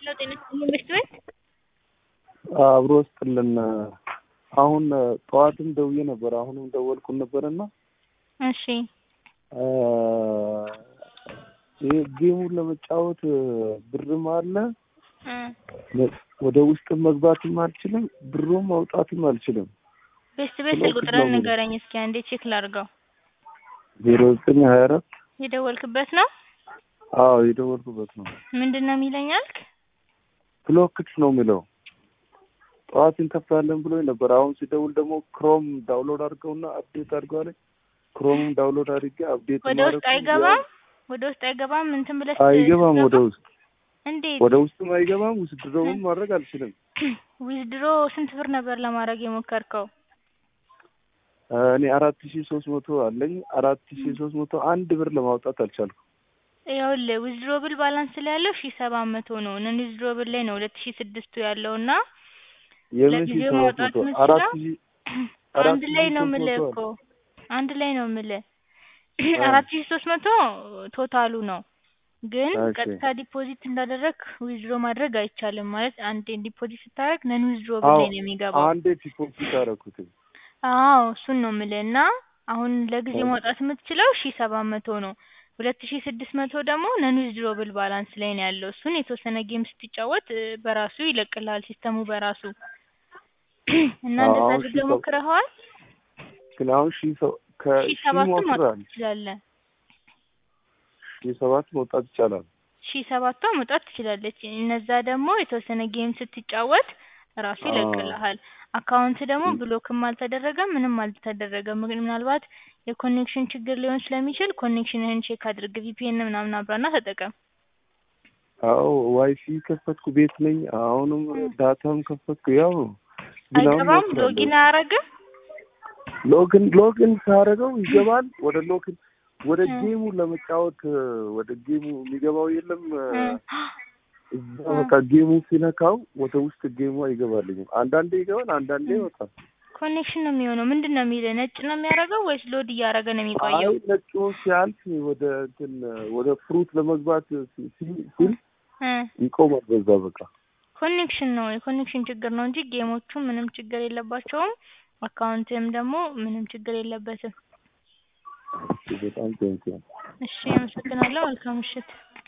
ሄሎ ጤና ይስጥልኝ ምርት ቤት አብሮ ስጥልን። አሁን ጠዋትም ደውዬ ነበር፣ አሁንም ደወልኩን ነበርና እሺ ይህ ጌሙን ለመጫወት ብርም አለ እ ወደ ውስጥ መግባትም አልችልም፣ ብሩም ማውጣትም አልችልም። ቤስት ቤት ብሎክ ቁጥርን ነው የሚለው። ንገረኝ እስኪ አንዴ ቼክ ላድርገው። ዜሮ ዘጠኝ ሀያ አራት የደወልክበት ነው? አዎ የደወልኩበት ነው። ምንድን ነው የሚለኝ አልክ? ብሎክት ነው የሚለው። ጠዋት እንከፍታለን ብሎ ነበር። አሁን ሲደውል ደግሞ ክሮም ዳውንሎድ አድርገውና አፕዴት አድርገዋል። ክሮምም ዳውንሎድ አድርጌ አፕዴት ወደ ውስጥ አይገባም? ወደ ውስጥ አይገባም? እንትን ብለህ አይገባም። ወደ ስትገባ? ውስጥ እንዴት ወደ ውስጥም አይገባም። ውስድሮውን ማድረግ አልችልም። ዊዝድሮ ስንት ብር ነበር ለማድረግ የሞከርከው? እኔ አራት ሺ ሶስት መቶ አለኝ። አራት ሺ ሶስት መቶ አንድ ብር ለማውጣት አልቻልኩም። ይኸውልህ ዊዝድሮብል ባላንስ ላይ ያለው ሺ ሰባት መቶ ነው። ነን ዊዝድሮብል ላይ ነው ሁለት ሺ ስድስቱ ያለው እና የምን ሺ ለጊዜው ሰባት ማውጣት መቶ የምችለው አራት ሺ አራት አንድ ሺ ላይ ነው ሶስት የምልህ መቶ እኮ አንድ ላይ ነው የምልህ እ አራት ሺ ሶስት መቶ ቶታሉ ነው። ግን እሺ። ቀጥታ ዲፖዚት እንዳደረግ ዊዝድሮ ማድረግ አይቻልም። ማለት አንዴ ዲፖዚት ስታደርግ ነን ዊዝድሮብል አዎ ላይ ነው የሚገባው። አንዴ ዲፖዚት አደረኩትኝ። አዎ እሱን ነው የምልህ እና አሁን ለጊዜው እሺ። ማውጣት የምትችለው ሺ ሰባት መቶ ነው። ሁለት ሺ ስድስት መቶ ደግሞ ነን ዊዝድሮብል ባላንስ ላይ ነው ያለው። እሱን የተወሰነ ጌም ስትጫወት እ፣ በራሱ ይለቅልሃል ሲስተሙ በራሱ እና አዎ እንደዛ አሁን ሺ አድርገህ ሰ- ሞክረኸዋል? ግን አሁን ሺ ሰው ሺ ከሺ ሰባቱን ማውጣት ሞክራል ትችላለህ። ሺ ሰባት መውጣት ይቻላል። ሺ ሰባቷ መውጣት ትችላለች። እነዛ ደግሞ የተወሰነ ጌም ስትጫወት ራሱ አዎ ይለቅልሃል። አካውንት ደግሞ ም- ብሎክም አልተደረገም ምንም አልተደረገም። ግን ምናልባት የኮኔክሽን ችግር ሊሆን ስለሚችል ኮኔክሽንህን ቼክ አድርግ። ቪፒኤን ምናምን አብራና ተጠቀም። አዎ ዋይፊ ከፈትኩ ቤት ነኝ። አሁንም እ፣ ዳታም ከፈትኩ ያው ነው። ግን አሁን አይገባም። ሞክራለሁ። ሎጊን አያረግም። ሎግን ሎግን ሳደርገው ይገባል። ወደ ሎግን ወደ እ፣ ጌሙ ለመጫወት እ፣ ወደ ጌሙ የሚገባው የለም እ፣ እ፣ እዛ እ። በቃ ጌሙ ሲነካው ወደ ውስጥ ጌሙ አይገባልኝም። አንዳንዴ ይገባል፣ አንዳንዴ እ። ይወጣል። ኮኔክሽን ነው የሚሆነው። ምንድን ነው የሚልህ? ነጭ ነው የሚያደርገው ወይስ ሎድ እያደረገ ነው አይ የሚቆየው? ነጩ ሲያልፍ ወደ እንትን ወደ ፍሩት ለመግባት ሲ- ሲ- ሲል እ፣ ይቆማል። በዛ በቃ ኮኔክሽን ነው የኮኔክሽን ችግር ነው እንጂ ጌሞቹ ምንም ችግር የለባቸውም። አካውንትም ደግሞ ምንም ችግር የለበትም። በጣም ቴንኪው። እሺ፣ አመሰግናለሁ። መልካም ምሽት።